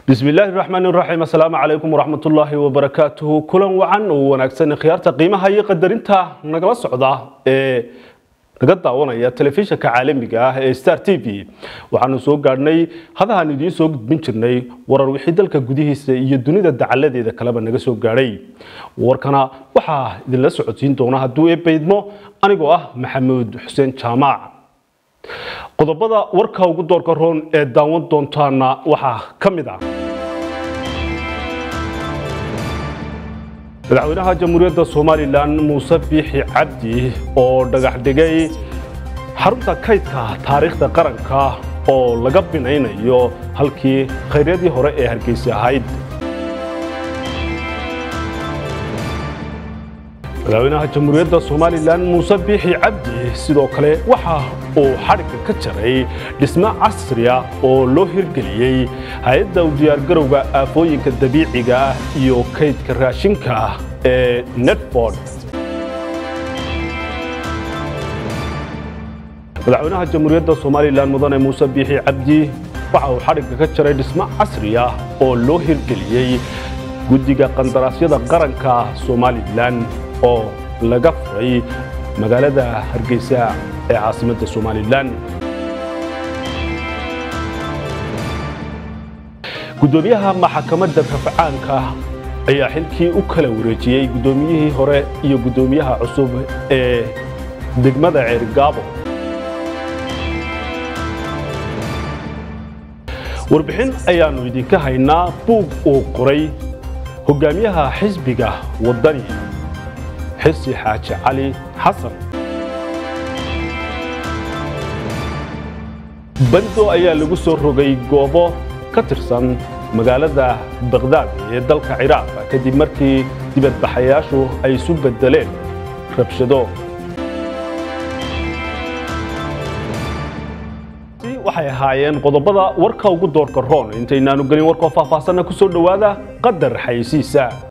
bismi illaahi raxmaan raxiim assalaamu calaykum waraxmatullaahi wabarakaatuhu kulan wacan oo wanaagsan khiyaarta qiimaha iyo qadarinta nagala socda ee naga daawanaya telefishinka caalamiga ah ee star t v waxaanu soo gaadhnay hadahaan idiin soo gudbin jirnay warar wixii dalka gudihiisa iyo dunida dacaladeeda kaleba naga soo gaadhay warkana waxaa idinla socodsiin doona hadduu eebaydmo anigoo ah maxamuud xuseen jaamac qodobada warka ugu doorka roon ee daawan doontaana waxaa ka mid ah madaxweynaha jamhuuriyadda somalilan muuse biixi cabdi oo dhagax dhigay xarunta kaydka taariikhda qaranka oo laga binaynayo halkii khayryadii hore ee hargeysa ahayd madaxweynaha jamhuuriyadda somalilan muuse biixi cabdi sidoo kale waxa uu xadhigga ka jaray dhismo casriya oo loo hirgeliyey hay-adda u diyaargarowga aafooyinka dabiiciga ah iyo kaydka raashinka ee netford madaxweynaha jamhuuriyadda somalilan mudane muuse biixi cabdi waxa uu xadhigga ka jaray dhismo casriya oo loo hirgeliyey guddiga qandaraasyada qaranka somalilan oo laga furay magaalada hargeysa ee caasimadda somalilan guddoomiyaha maxakamadda rafcaanka ayaa xilkii u kala wareejiyey guddoomiyihii hore iyo guddoomiyaha cusub ee degmada ceerigaabo warbixin ayaannu idinka haynaa buug uu qoray hogaamiyaha xisbiga waddani xisi xaaji cali xasan bando ayaa lagu soo rogay goobo ka tirsan magaalada bakdaad ee dalka ciraaq kadib markii dibadbaxayaashu ay isu beddeleen rabshado waxay ahaayeen qodobada warka ugu doorka roon intaynaanu gelin warkoo faahfaahsanna ku soo dhowaada qadar xaysiisa